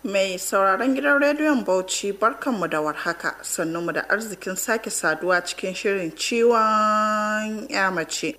Mai sauraron gidan rediyon Bauchi barkanmu da warhaka mu da arzikin sake saduwa cikin shirin ciwon ya mace.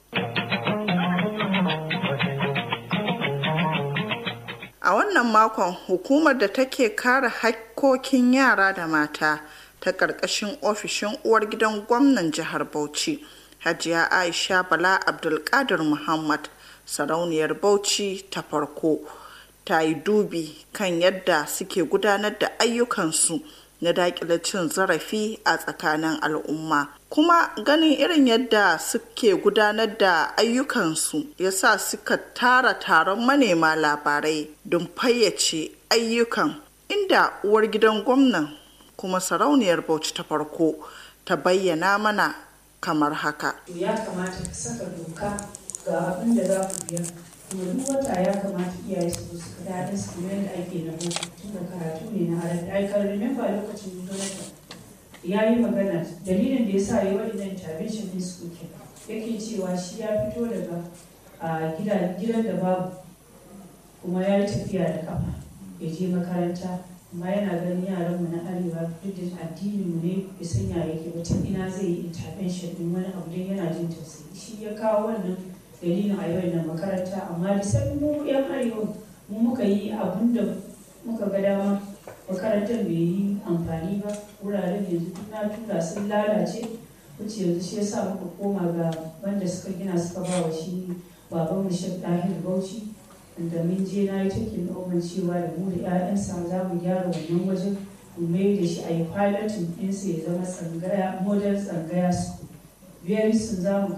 A wannan makon hukumar da take kare hakkokin yara da mata ta ƙarƙashin ofishin uwar gidan gwamnan jihar Bauchi, Hajiya Aisha Bala Abdulkadir Muhammad, sarauniyar Bauchi ta farko. ta yi dubi kan yadda suke gudanar da ayyukansu na daƙile cin zarafi a tsakanin al'umma kuma ganin irin yadda suke gudanar da ayyukansu ya sa suka tara taron manema labarai don fayyace ayyukan inda uwar gidan gwamnan kuma sarauniyar bauchi ta farko ta bayyana mana kamar haka ya kamata ka saka doka ga abin da za ku biya kuma duk wata ya kamata iyaye su su ka daɗin su kuma yadda ake na boko tun da karatu ne na halar I can remember lokacin Jonathan ya yi magana dalilin da ya sa ya waɗannan intervention din su ke yake cewa shi ya fito daga gidan da babu kuma ya yi tafiya da kafa ya je makaranta amma yana ganin yaranmu na arewa duk da addininmu ne ya sanya yake ba tun ina zai yi intervention din wani abu don yana jin tausayi shi ya kawo wannan dalilin a yau na makaranta amma da sai mu yan arewa mu muka yi abun da muka ga dama makarantar bai yi amfani ba wuraren yanzu duk na tura sun lalace wuce yanzu shi yasa muka koma ga wanda suka gina suka ba wa shi baban mu shek dahir bauchi da mun je na yi cikin noman cewa da mu da 'ya'yansa za mu gyara wannan wajen mu mai da shi a yi pilotin ɗinsa ya zama tsangaya model tsangaya su very soon za mu